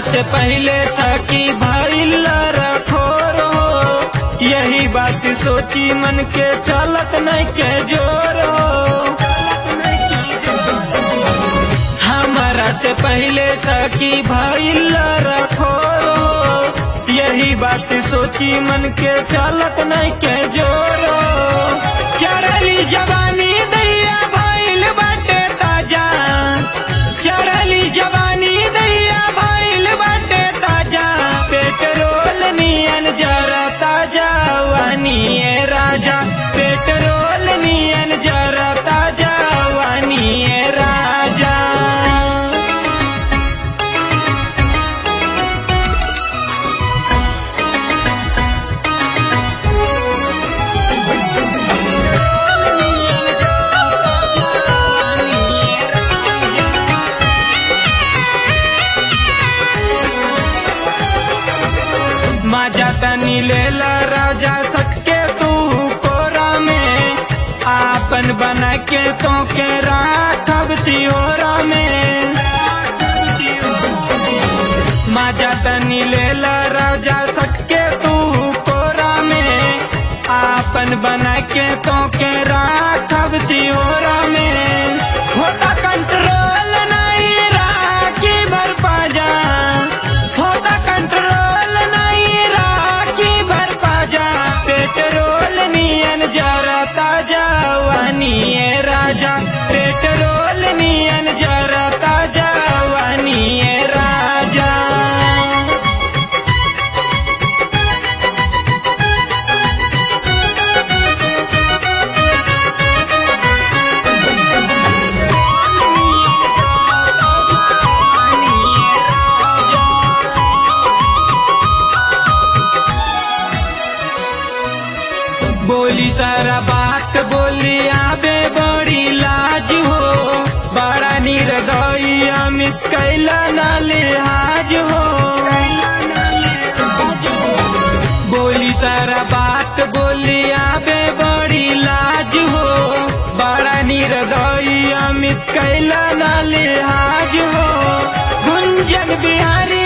से पहले सकी भइल रखोर हो यही बात सोची मन के चलत नहीं के जोर हो हमारा से पहले सकी भइल रखोर हो यही बात सोची मन के चलत नहीं के जोर हो चढ़ली जवानी दैया भइल बाटे ताजा चढ़ली जवानी दैया भइल बाटे ताजा पेट्रोल नियन जरा ताजा वानिए राजा पेट्रोल नियन जरा ताजा वानिए राजा माजा तनी लेला राजा सटके तू कोरा में आपन बना के तो के राखब सिहोरा में माजा तनी लेला राजा सटके तू कोरा में आपन बना के तो के राखब सिहोरा में होता कंट्रोल नहीं राखी भर पाजा होता कंट्रोल नहीं राखी भर पाजा पेट्रोल नियन जरा ताजा वानिए राजा पेट्रोल नियन जरा ताजा वानिए राजा बोली सारा बात बोली आबे बड़ी लाज हो बड़ा निर्दयी अमित कैला ना लिहाज हो बोली सारा बात बोली आबे बड़ी लाज हो बड़ा निर्दयी अमित कैला ना लिहाज हो गुंजन बिहारी